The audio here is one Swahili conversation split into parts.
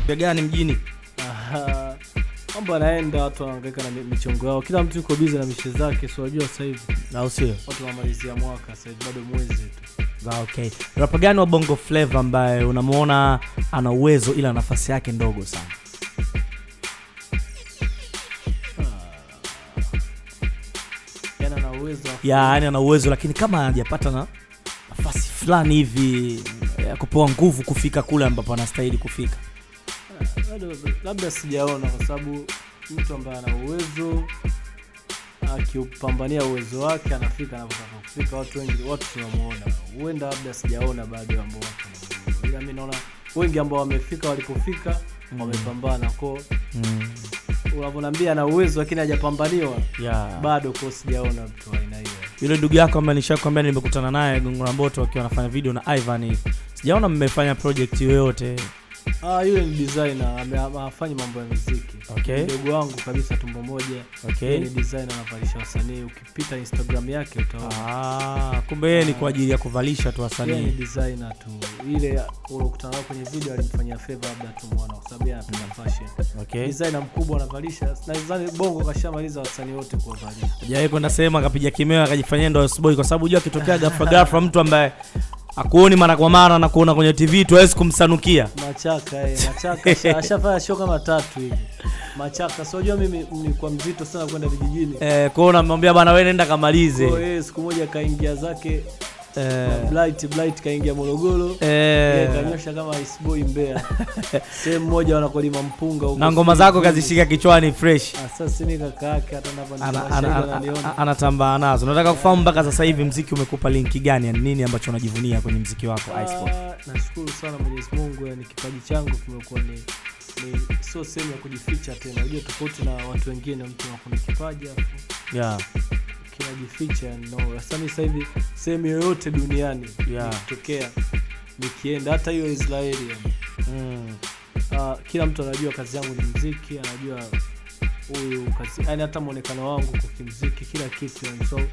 ya gani mjini Aha. mambo yanaenda watu wanahangaika na mi- michongo yao kila mtu yuko bizi na mishe zake so wajua sasa hivi au sio watu wanamalizia mwaka sasa hivi bado mwezi tu Ah, okay rapa gani wa bongo flava ambaye unamwona ana uwezo ila nafasi yake ndogo sana yani ana uwezo wa- ya yani ana uwezo lakini kama hajapata na nafasi fulani hivi ya kupewa nguvu kufika kule ambapo anastahili kufika bado labda sijaona kwa sababu mtu ambaye ana uwezo akiupambania uwezo wake anafika anapotaka kufika watu wengi watu tunamuona huenda labda sijaona bado ambao watu wanamuona. ila mi naona wengi ambao wamefika walipofika wamepambana ko mm. unavyonambia ana uwezo lakini hajapambaniwa yeah. bado ko sijaona mtu wa aina hiyo yule ndugu yako ambaye nishakwambia nimekutana naye gongo la mboto akiwa anafanya video na ivan sijaona mmefanya project yoyote ah, yule ni designer ame- ame- hafanyi mambo ya muziki Okay. mdogo wangu kabisa tumbo moja okay Yeye ni designer anavalisha wasanii ukipita instagram yake utaona ah, kumbe yeye ni kwa ajili ya kuvalisha tu yeye ni wasanii designer tu ile ulokutana nao kwenye video alimfanyia favor labda tumuona kwa sababu yeye anapenda fashion okay designer mkubwa anavalisha nadhani bongo kashamaliza wasanii wote kuwavalisha Hajawahi kwenda sehemu akapiga kimeo akajifanyia ndo boy kwa sababu unajua akitokea ghafla ghafla mtu ambaye akuoni mara kwa mara na kuona kwenye tv tu hawezi kumsanukia machaka eh, machaka asha- ashafanya show kama tatu hivi machaka so unajua mimi nilikuwa mzito sana kwenda vijijini eh, kwao namwambia bana we nenda kamalize Kwa hiyo siku moja kaingia zake eh, blight blight kaingia morogoro yeye eh, kanyosha kama iceboy mbea sehemu moja wanakolima mpunga huko na ngoma sijui zako Pugu. kazishika kichwani fresh Ah, sasa ni kaka yake hata napa Ana- ana- ana- ana- anatambaa nazo nataka kufahamu mpaka sasa hivi mziki umekupa linki gani yani nini ambacho unajivunia kwenye mziki wako Iceboy? nashukuru sana mwenyezi mungu yani kipaji changu kimekuwa ni ni sio sehemu ya kujificha tena unajua tofauti na watu wengine mtu akuna kipaji afu yeah. kinajificha no sasa mi sasa hivi sehemu yoyote duniani Yeah. nikitokea nikienda hata hiyo israeli yani. mm. uh, kila mtu anajua kazi yangu ni mziki anajua huyu kazi yani hata mwonekano wangu kwa kimziki kila kitu yani. so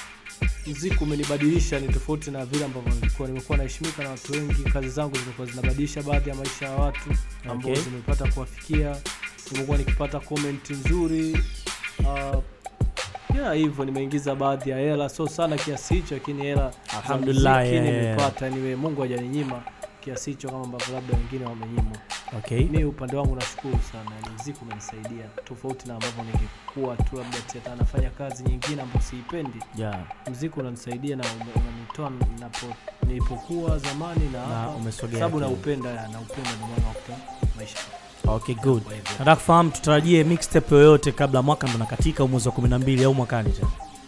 mziki umenibadilisha ni tofauti na vile ambavyo nilikuwa nimekuwa naheshimika na watu wengi kazi zangu zimekuwa zinabadilisha baadhi ya maisha ya watu ambao Okay. zimepata kuwafikia nimekuwa nikipata comment nzuri uh, yeah hivyo nimeingiza baadhi ya hela so sana kiasi hicho lakini hela za Alhamdulillah, muziki yeah, yeah. nimepata niwe mungu hajaninyima kiasi hicho kama ambavyo labda wengine wamenyimwa okay. mi upande wangu nashukuru sana yani mziki umenisaidia tofauti na ambavyo ningekuwa tu labda tata nafanya kazi nyingine ambayo siipendi yeah. mziki unanisaidia na ume- unanitoa napo nilipokuwa zamani na na hapa umesogea sababu kidogo. naupenda ya, naupenda ndio maana nakuta maisha okay good kwa hivyo. nataka kufahamu tutarajie mixtape yoyote kabla mwaka ndo nakatika au mwezi wa 12 au mwakani tena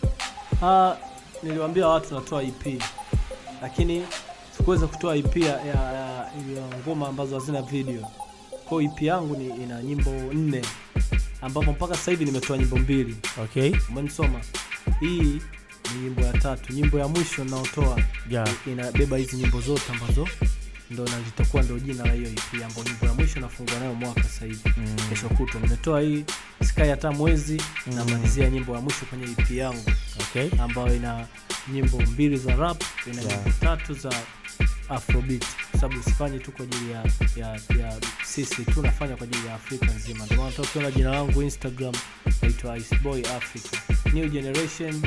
Ah, niliwaambia watu natoa ep lakini sikuweza kutoa ep ya, ya, ya, ya ngoma ambazo hazina video kwao ep yangu ni ina nyimbo nne ambapo mpaka sasa hivi nimetoa nyimbo mbili okay umenisoma hii ni nyimbo ya tatu nyimbo ya mwisho naotoa yeah. inabeba hizi nyimbo zote ambazo ndo na litakuwa ndo jina la hiyo ep ambayo nyimbo ya mwisho nafungua nayo mwaka sasa hivi Mm. kesho kutwa nimetoa hii sky hata mwezi Mm. namalizia nyimbo ya mwisho kwenye ep yangu okay ambayo ina nyimbo mbili za rap ina Yeah. nyimbo tatu za afrobeat kwa sababu sifanyi tu kwa ajili ya, ya, ya sisi tu nafanya kwa ajili ya afrika nzima ndio maana hata ukiona jina langu instagram naitwa iceboy africa new generation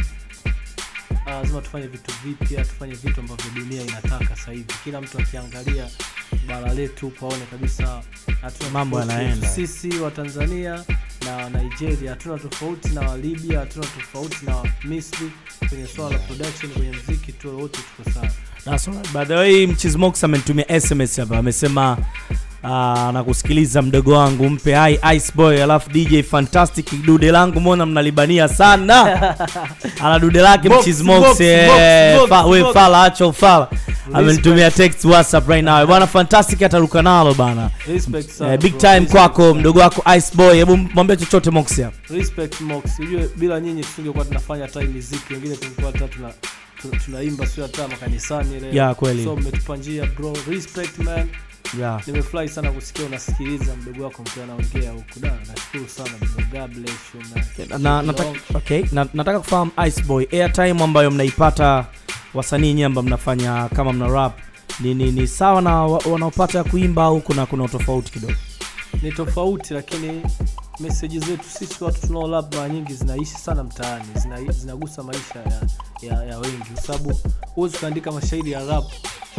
ah, lazima tufanye vitu vipya tufanye vitu ambavyo dunia inataka sasa hivi kila mtu akiangalia bara letu paone kabisa hatuna Mambo tofauti yanaenda. sisi wa tanzania na wa nigeria hatuna tofauti na walibia hatuna tofauti na wa misri kwenye swala la production kwenye mziki tu wote tuko sawa That's alright. By the way mchizmox amenitumia sms hapa amesema uh, nakusikiliza mdogo wangu mpe hai iceboy alafu dj fantastic dude langu mona mnalibania sana ana dude lake Box, mchizmox box, eh, box, fa- box, we box. fala acha ufala amenitumia text whatsapp right now bwana fantastic ataruka nalo bana respect sana eh, big bro. time Respect kwako sana. mdogo wako iceboy hebu mwambie chochote mox hapa respect mox ujue bila nyinyi tusingekuwa tunafanya hata hii miziki wengine tungekuwa hata tuna tu- tunaimba sio hata makanisani ile Yeah, kweli. so mmetupa njia bro respect man yeah. nimefurahi sana kusikia unasikiliza mdogo wako mkiwa anaongea huku da nashukuru sana bro god bless you man na, nataka, okay. na, nataka kufahamu iceboy airtime ambayo mnaipata wasanii nyie ambao mnafanya kama mna rap ni, ni, ni sawa na wa- wanaopata ya kuimba au kuna kuna utofauti kidogo ni tofauti lakini meseji zetu sisi watu tunao rap mara nyingi zinaishi sana mtaani zina, zinagusa maisha ya, ya, ya wengi kwa sababu huwezi ukaandika mashairi ya rap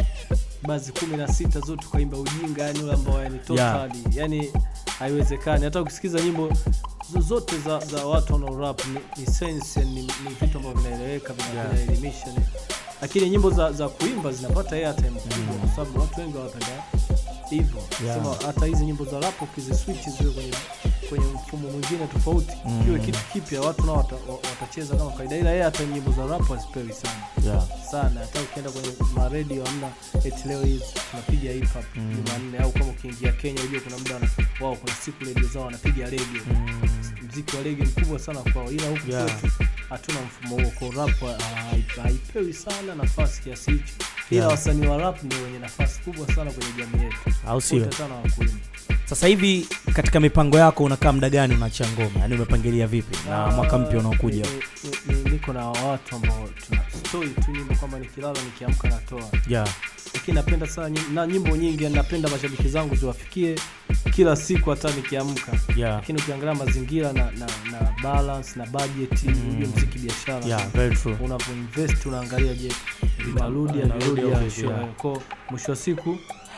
basi kumi na sita zote ukaimba ujinga yani ule ambao yani totally yani haiwezekani hata ukisikiza nyimbo zozote za, za watu wanao rap ni, ni sense yani ni, ni vitu ambavyo vinaeleweka vina- Yeah. vinaelimisha ni- lakini nyimbo za, za kuimba zinapata airtime kubwa kwa sababu watu wengi wanapenda hivyo Yeah. sema hata hizi nyimbo za rap ukiziswitch ziwe kwenye kwenye mfumo mwingine tofauti Mm. kiwe kitu kipya watu nao wata, wa- watacheza kama kawaida ila yeye hata nyimbo za rap hazipewi sana yeah. sana hata ukienda kwenye maredio amna eti leo hizi tunapiga hip hop Mm. Jumanne au kama ukiingia Kenya ujue kuna muda wana- wao kuna siku redio zao wanapiga reggae Mm. mziki wa reggae mkubwa sana kwao ila huku Yeah. kwetu hatuna mfumo huo kwa rap ah, hai- haipewi sana nafasi kiasi hicho ila Yeah. wasanii wa rap ndio wenye nafasi kubwa sana kwenye jamii yetu au sio Wote sana wakulima sasa hivi katika mipango yako unakaa muda gani unachia ngoma yaani umepangilia vipi na Ah, mwaka mpya unaokuja ni- ni- ni- niko na watu ambao tuna story tu nyimbo kwamba nikilala nikiamka natoa yeah. lakini napenda sana nyim- na nyimbo nyingi yani napenda mashabiki zangu ziwafikie kila siku hata nikiamka Yeah. lakini ukiangalia mazingira na, na, na balance na budget Mm. ujue mziki biashara Yeah, very true. unapoinvest unaangalia je vitarudi Vinarudi avirudi au ya vipi, show yeah. ko mwisho wa siku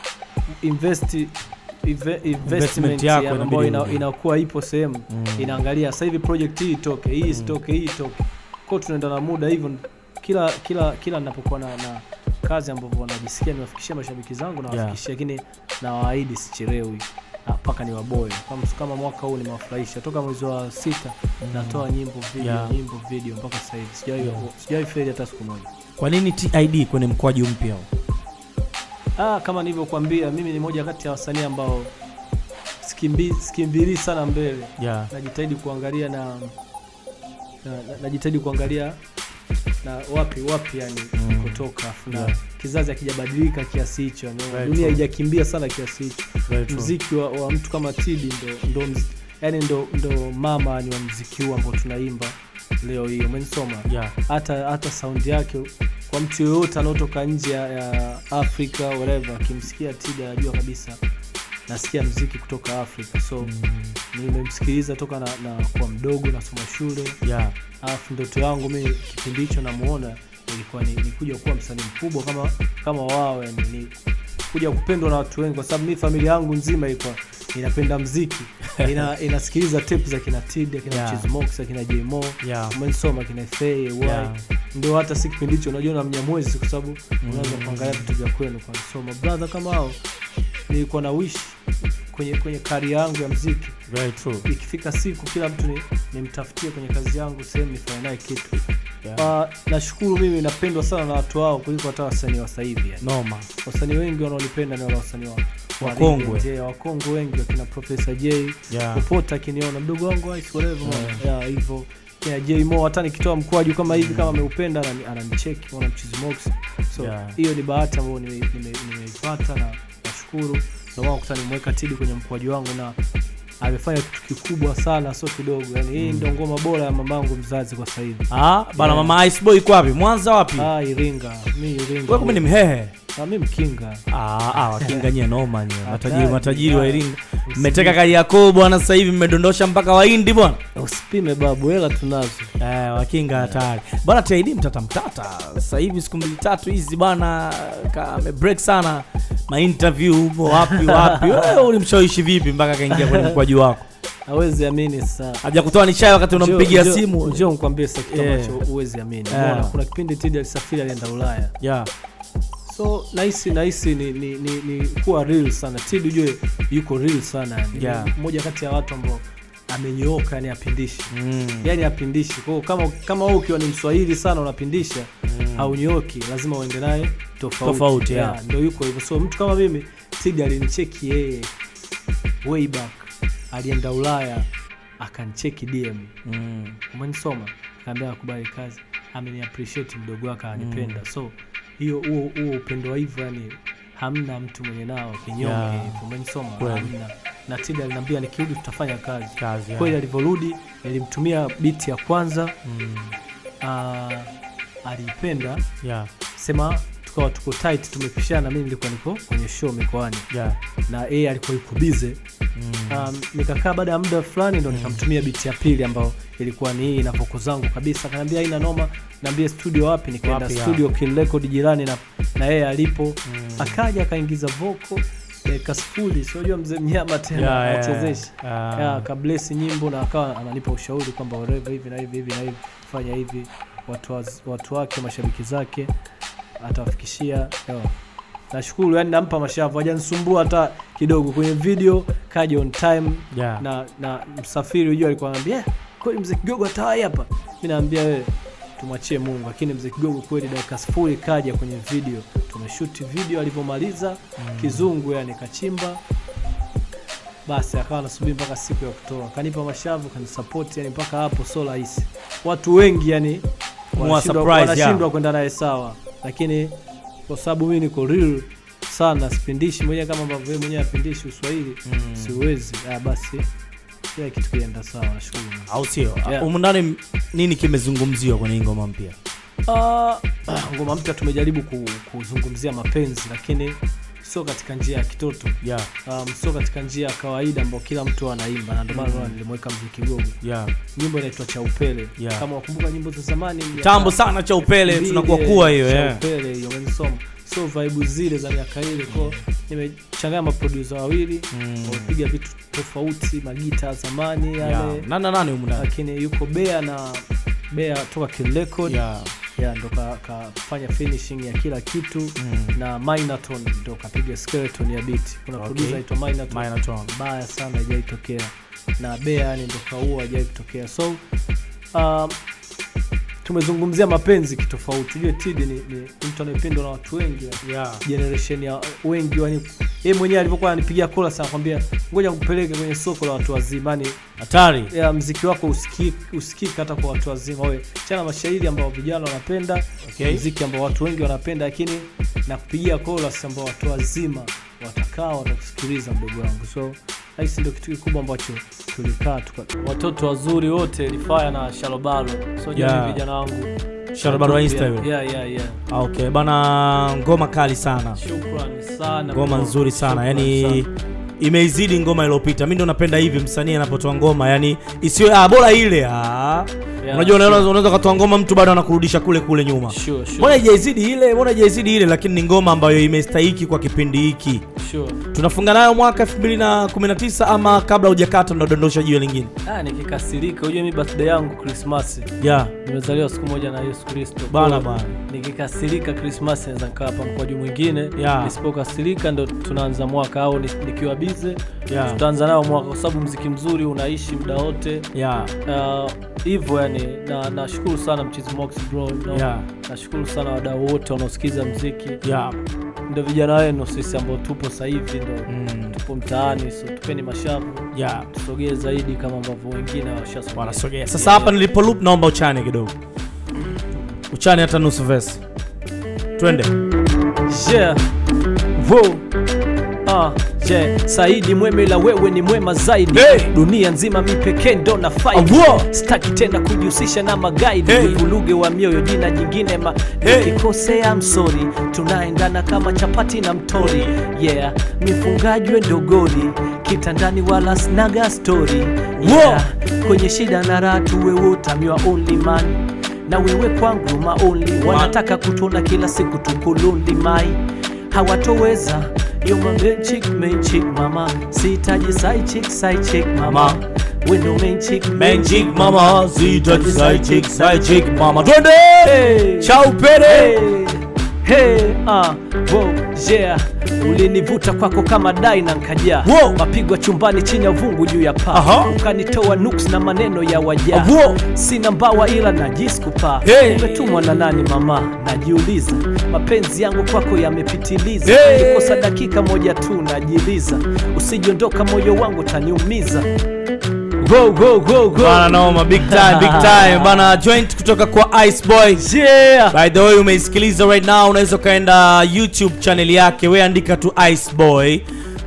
invest ive- Investment investment yako ya- inabidi ambayo ina- irudi. inakuwa ipo sehemu Mm. inaangalia sasa hivi project hii itoke hii isitoke hii itoke ko tunaenda na muda hivyo kila kila kila ninapokuwa na, na kazi ambavyo najisikia niwafikishia mashabiki zangu nawafikishia lakini nawaahidi sichelewi ah, mpaka ni waboe kama, kama mwaka huu nimewafurahisha toka mwezi wa sita natoa nyimbo video Yeah. nyimbo video mpaka sasa hivi sijawahi Yeah. sijawahi feli hata siku moja kwa nini tid kwenye mkwaju mpya huu? ah, kama nilivyokuambia mimi ni moja kati ya wasanii ambao sikimbi- sikimbilii sana mbele yeah. najitahidi kuangalia na, na, na najitahidi kuangalia na wapi wapi yani Mm. kutoka afu na Yeah. kizazi akijabadilika kiasi hicho yani Very dunia true. haijakimbia sana kiasi hicho Very true. mziki wa, wa mtu kama tidi ndo, ndo, mz, yani ndo, ndo mama ni wa mziki huu ambao tunaimba leo hii umenisoma Yeah. hata hata saundi yake kwa mtu yoyote anaotoka nje ya, ya afrika whatever akimsikia tida anajua kabisa nasikia mziki kutoka afrika so nimemsikiliza toka na, na kwa mdogo nasoma shule Yeah. alafu ndoto yangu mi kipindi hicho namuona ilikuwa ni, ni kuja kuwa msanii mkubwa kama kama wao yani ni kuja kupendwa na watu wengi kwa sababu mi familia yangu nzima ilikuwa inapenda mziki ina, inasikiliza tape za kina Tidi akina Yeah. yeah. Chizmox akina Jmo Yeah. umenisoma kina Fa Yeah. ndio hata si kipindi hicho unajua na mnyamwezi kwa sababu unaweza kuangalia vitu vya kwenu kwa nisoma brother kama hao nilikuwa na wish kwenye kwenye kari yangu ya mziki Very true. ikifika siku kila mtu ni- nimtafutie kwenye kazi yangu sehemu nifanye naye kitu Yeah. uh, nashukuru mimi napendwa sana na watu wao kuliko hata wasanii wa sasa hivi yani. noma wasanii wengi wanaonipenda ni wale wasanii wa wa Wakongwe. Reggae, je, wakongwe wengi wakina profesa j Yeah. popote akiniona mdogo wangu ice whatever yeah. yeah, hivyo kina j mo hata nikitoa mkwaju kama hivi kama ameupenda anani- ananicheki ona mchizimox so Yeah. hiyo ni bahati ambayo nime- nime- nimeipata na nashukuru ndio maana kuta nimeweka tidi kwenye mkwaju wangu na amefanya kitu kikubwa sana sio kidogo yani hii ndio ngoma bora ya mamangu mzazi kwa sasa hivi ah, bana Yeah. mama Iceboy iko wapi mwanza wapi ah iringa mi iringa wewe kumbe ni mhehe ah, mi mkinga Ah, ah, wakinga nyie noma nyie matajiri Hatari, matajiri wa ah. Iringa mmeteka Kariakoo bwana sasa hivi mmedondosha mpaka Wahindi bwana usipime babu hela tunazo eh, wakinga hatari bwana TID mtata mtata sasa hivi siku mbili tatu hizi bwana kamebreak sana mainterview huko wapi wapi wewe ulimshawishi vipi mpaka akaingia kwenye mkwaju wako hawezi amini saa haja kutoa ni chai wakati unampigia Njoo- simu njoo nikwambie sasa kitu Yeah. ambacho huwezi amini Yeah. Umeona, kuna kipindi tidi alisafiri alienda ulaya yeah. so nahisi nahisi ni, ni, ni, ni kuwa real sana tidi ujue yuko real sana yani Yeah. Ni mmoja kati ya watu ambao amenyooka yani apindishi mm. yani apindishi kwao kama kama wewe ukiwa ni mswahili sana unapindisha haunyoki lazima uende naye tofauti, Tofauti, yeah. ndo yuko hivyo so mtu kama mimi tidi alinicheki yeye way back alienda ulaya akanicheki dm Mm. umenisoma kaambia akubali kazi ameni appreciate mdogo wake ananipenda so hiyo huo huo upendo wa hivyo yani hamna mtu mwenye nao kinyonge Yeah. hivyo umenisoma Kweli. hamna na tidi aliniambia nikirudi tutafanya kazi kazi yeah. kweli alivyorudi nilimtumia biti ya kwanza mm. uh, aliipenda yeah. sema tukawa tuko tight tumepishana mimi nilikuwa niko kwenye show mikoani yeah. na yeye alikuwa yuko busy um, nikakaa baada ya muda fulani ndo nikamtumia biti ya pili ambayo ilikuwa ni hii na voko zangu kabisa akaniambia haina noma naambia studio wapi nikaenda Wapi, ya? studio kirekodi jirani na na yeye alipo akaja akaingiza voko dakika sifuri siunajua mzee mnyama tena Yeah, yeah. achezeshi Ah. yeah, akablesi nyimbo na akawa ananipa ushauri kwamba whatever hivi na hivi hivi na hivi fanya hivi watu, waz, watu wake mashabiki zake atawafikishia yeah. nashukuru yani nampa mashavu hajanisumbua hata kidogo kwenye video kaja on time Yeah. na na msafiri ujua alikuwa anambia "Eh, kweli mzee kigogo atawai hapa mi naambia wewe tumwachie mungu lakini mzee kigogo kweli dakika sifuri kaja kwenye video tumeshuti video alivyomaliza kizungu yani kachimba basi akawa anasubiri mpaka siku ya kutoa kanipa mashavu kanisapoti yani mpaka hapo so rahisi watu wengi yani Mwa wanashindwa surprise, wanashindwa yeah. kwenda naye sawa lakini kwa sababu mi niko real sana sipindishi mwenyewe kama ambavyo yeye mwenyewe apindishi uswahili Mm. siwezi ah, basi kila kitu kienda sawa nashukuru Mungu. au sio Yeah. humu ndani nini kimezungumziwa kwenye hii ngoma mpya Ah, ngoma mpya tumejaribu ku, kuzungumzia mapenzi lakini sio katika njia ya kitoto yeah. um, sio katika njia ya kawaida ambao kila mtu anaimba na ndio maana mm. nilimweka mzee kigogo Yeah. nyimbo inaitwa cha upele Yeah. kama wakumbuka nyimbo za zamani miaka tambo sana cha upele mbili, tunakuwa kuwa hiyo cha yeah. upele hiyo umenisoma so vibe zile za miaka ile ko nimechanganya maproducer wawili Mm. wamepiga vitu tofauti magita ya zamani yale Yeah. nani na nani humu ndani lakini yuko bea na bea toka kirecord yeah. yeah, ndo ka- kafanya finishing ya kila kitu Mm. na Minaton ndo kapiga skeleton ya beat kuna Okay. producer aitwa Minaton Minor tone. mbaya sana haijaitokea na bea yani ndo kaua hajawai kutokea so um, tumezungumzia mapenzi kitofauti ujue tidi ni, ni mtu anayependwa na watu wengi Yeah. generation ya wengi yani yeye mwenyewe alivyokuwa anipigia kola sana kwambia ngoja kupeleke kwenye soko la watu wazima yani hatari ya mziki wako usikiki usikiki hata kwa watu wazima wewe chana mashairi ambao vijana wanapenda Okay. mziki ambao watu wengi wanapenda lakini na kupigia chorus ambao watu wazima watakaa watakusikiliza mdogo wangu so hisi ndio kitu kikubwa ambacho tulikaa tuka watoto wazuri wote lifaya na shalobalo so Yeah. yeah. vijana wangu Sharobaro wa Insta yule. yeah, yeah, yeah. Ah, okay bana ngoma kali sana shukrani sana ngoma bro. nzuri sana Shukrani yani sana. imeizidi ngoma iliyopita mi ndo napenda hivi msanii anapotoa ngoma yani isiwe ah, bora ile ah. Yeah, unajua sure. unaweza unaweza ukatoa ngoma mtu bado anakurudisha kule kule nyuma Sure, sure, mbona ijaizidi ile mbona ijaizidi ile lakini ni ngoma ambayo imestahiki kwa kipindi hiki sure. tunafunga nayo mwaka 2019 ama kabla hujakata ndodondosha jiwe lingine Ah, nikikasirika ujue mi birthday yangu krismasi yeah. nimezaliwa siku moja na yesu kristo Bana, Kwa hiyo, bana. nikikasirika krismas naweza nikaa hapa mkwaju mwingine Yeah. nisipokasirika ndo tunaanza mwaka au ni- nikiwa bize Yeah. tutaanza nao mwaka kwa sababu mziki mzuri unaishi muda wote Yeah. Ah, hivyo yani na nashukuru sana mchizi Mox bro no? Yeah. nashukuru sana wadau wote wanaosikiza mziki Yeah. ndo vijana wenu sisi ambao tupo sasa hivi ndo Mm. tupo mtaani so tupeni mashavu Yeah. tusogee zaidi kama ambavyo wengine washasogea wanasogea sasa hapa nilipo loop naomba uchane kidogo uchane hata nusu vesi twende Yeah. Wo. Ah, yeah. Saidi mwemela wewe ni mwema zaidi Hey. dunia nzima mi pekee ndo na fight Awo. staki tena kujihusisha na magaidi Hey. vuluge wa mioyo jina jingine ma Hey. nikikosea msori tunaendana kama chapati na mtori yeah mifungajwe ndogori kitandani wala snaga story yeah. kwenye shida na raha tuwe wote I'm your only man na wewe kwangu maonly wanataka kutuona kila siku tukulundi mai hawatoweza Yo my main chick, main chick mama sitaji side chick, side chick mama wendo main chick, main chick mama zita side chick side chick mama twende Hey. chaupere Hey, hey, ah, wow, yeah. ulinivuta kwako kama dai na nkaja Wow. mapigwa chumbani chini ya vungu juu ya paa Aha. ukanitoa nuks na maneno ya waja Wow. sina mbawa ila najiskupa Hey. umetumwa na nani mama najiuliza mapenzi yangu kwako yamepitiliza Hey. nikosa dakika moja tu najiliza usijiondoka moyo wangu taniumiza go, go, go, go. bana noma big time big time bana joint kutoka kwa ice boy yeah. by the way umeisikiliza right now unaweza ukaenda youtube channel yake we andika tu ice boy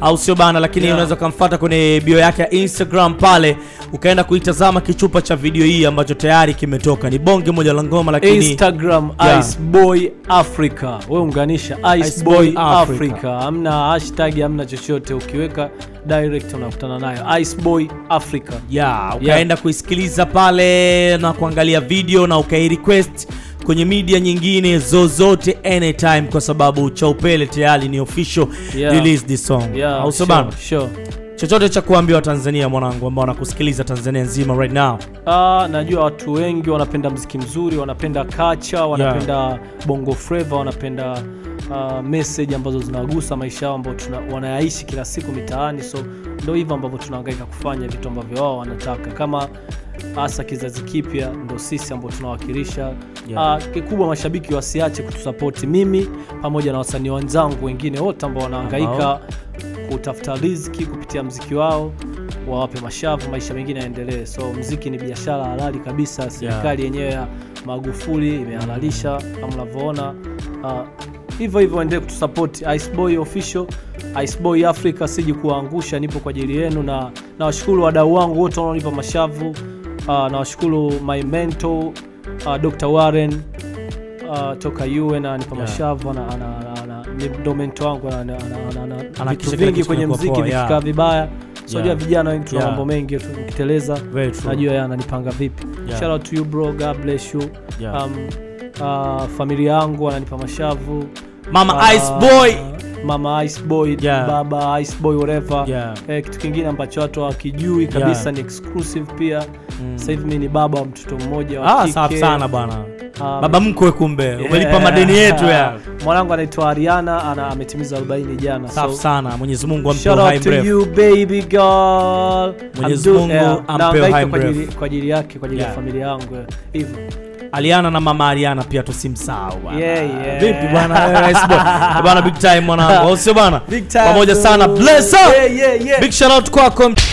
au sio bana lakini Yeah. unaweza ukamfuata kwenye bio yake ya instagram pale ukaenda kuitazama kichupa cha video hii ambacho tayari kimetoka ni bonge moja la ngoma lakini instagram Yeah. iceboy africa we unganisha Iceboy iceboy Africa. africa hamna hashtag hamna chochote ukiweka direct unakutana nayo iceboy africa ya ukaenda kuisikiliza pale na kuangalia video na ukairequest kwenye media nyingine zozote anytime kwa sababu chaupele tayari ni official Yeah. release this song yeah, au sio sure, bana sure. chochote cha kuambia watanzania mwanangu ambao wanakusikiliza tanzania nzima right now Ah, najua watu wengi wanapenda mziki mzuri wanapenda kacha wanapenda bongo flava wanapenda uh, message ambazo zinagusa maisha yao ambao tuna- wanayaishi kila siku mitaani so ndo hivyo ambavyo tunahangaika kufanya vitu ambavyo wao wanataka kama hasa kizazi kipya ndo sisi ambao tunawakilisha Yeah. uh, kikubwa mashabiki wasiache kutusapoti mimi pamoja na wasanii wenzangu wengine wote ambao wanahangaika Ambao? kutafuta riziki kupitia mziki wao wawape mashavu maisha mengine yaendelee so mziki ni biashara halali kabisa serikali yenyewe ya magufuli imehalalisha kama unavyoona Ah, hivyo hivyo endelee kutusapoti iceboy official iceboy africa siji kuwaangusha nipo kwa ajili yenu na nawashukuru wadau wangu wote wanaonipa mashavu uh, nawashukuru my mentor uh, dr warren uh, toka UN ananipa Yeah. mashavu ana- ana- ana- ana- ni ndo mento wangu ana- ana- ana- ana- ana- Anahakikisha vitu kila vingi kitu kwenye kinakuwa mziki poa, vikikaa yeah. vibaya so Yeah. yeah. vijana wengi tuna Yeah. mambo mengi tu ukiteleza Very true. najua yeye ananipanga vipi Yeah. shout out to you bro god bless you Yeah. um, uh, familia yangu ananipa mashavu mama Ah, ice boy mama ice boy Yeah. baba ice boy whatever Yeah. eh, kitu kingine ambacho watu hawakijui kabisa Yeah. ni exclusive pia Mm. sasa hivi mi ni baba wa mtoto mmoja wa ah, kike. safi sana bwana Um, baba mkwe kumbe Yeah. umelipa madeni yetu ya mwanangu anaitwa ariana ana ametimiza 40 jana safi sana mwenyezi mungu ampe shout uhai out to mrefu you baby girl Mwenyezi I'm do- Mungu yeah, ampe nahangaika uhai kwa ajili- mrefu. kwa ajili yake kwa ajili ya Yeah. familia yangu eh, hivyo aliana na mama aliana pia tusimsahau bwana. Yeah, yeah. vipi bwana Eh, Ice Boy. Eh, bwana big time mwanangu au sio bwana Big time, pamoja sana bro. bless up Yeah, yeah, yeah. big shout out kwako